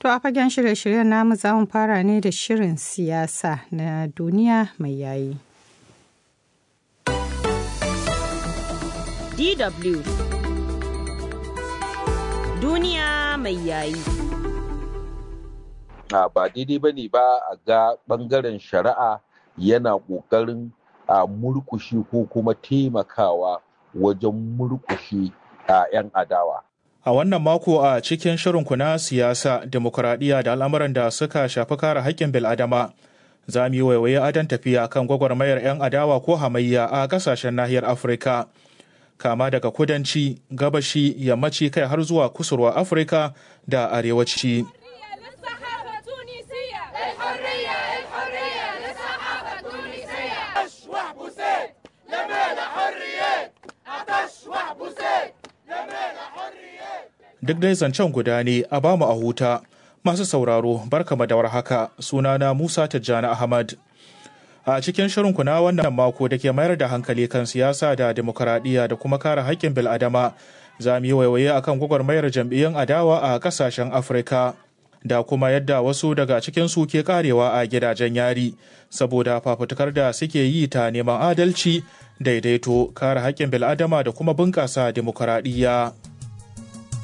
To a fagen shirye-shiryen namu za mu fara ne da shirin siyasa na duniya mai yayi. DW Duniya mai yayi. Ba daidai ba ne ba a ga ɓangaren shari'a yana ƙoƙarin a murkushi ko kuma taimakawa wajen murkushi a 'yan adawa. A wannan mako a cikin shirinku na siyasa, demokuraɗiyya da al'amuran da suka shafi kare haƙƙin bil'adama, za mu yi waiwaye adon tafiya kan gwagwarmayar 'yan adawa ko hamayya a ƙasashen nahiyar Afirka. Kama daga kudanci, gabashi, yammaci kai har zuwa kusurwa Afirka da arewaci. duk dai zancen guda ne a bamu a huta masu sauraro barkama da warhaka sunana Musa Tijjani Ahmad. A cikin shirinku na wannan mako da ke mayar da hankali kan siyasa da demokaradiyya da kuma kare haƙƙin bil'adama za mu yi waiwaye akan gwagwarmayar jam'iyyun adawa a ƙasashen Afirka. Da kuma yadda wasu daga cikinsu ke karewa a gidajen yari saboda fafutukar da suke yi ta neman adalci, daidaito, kare haƙƙin bil'adama da kuma bunƙasa demokaradiyya.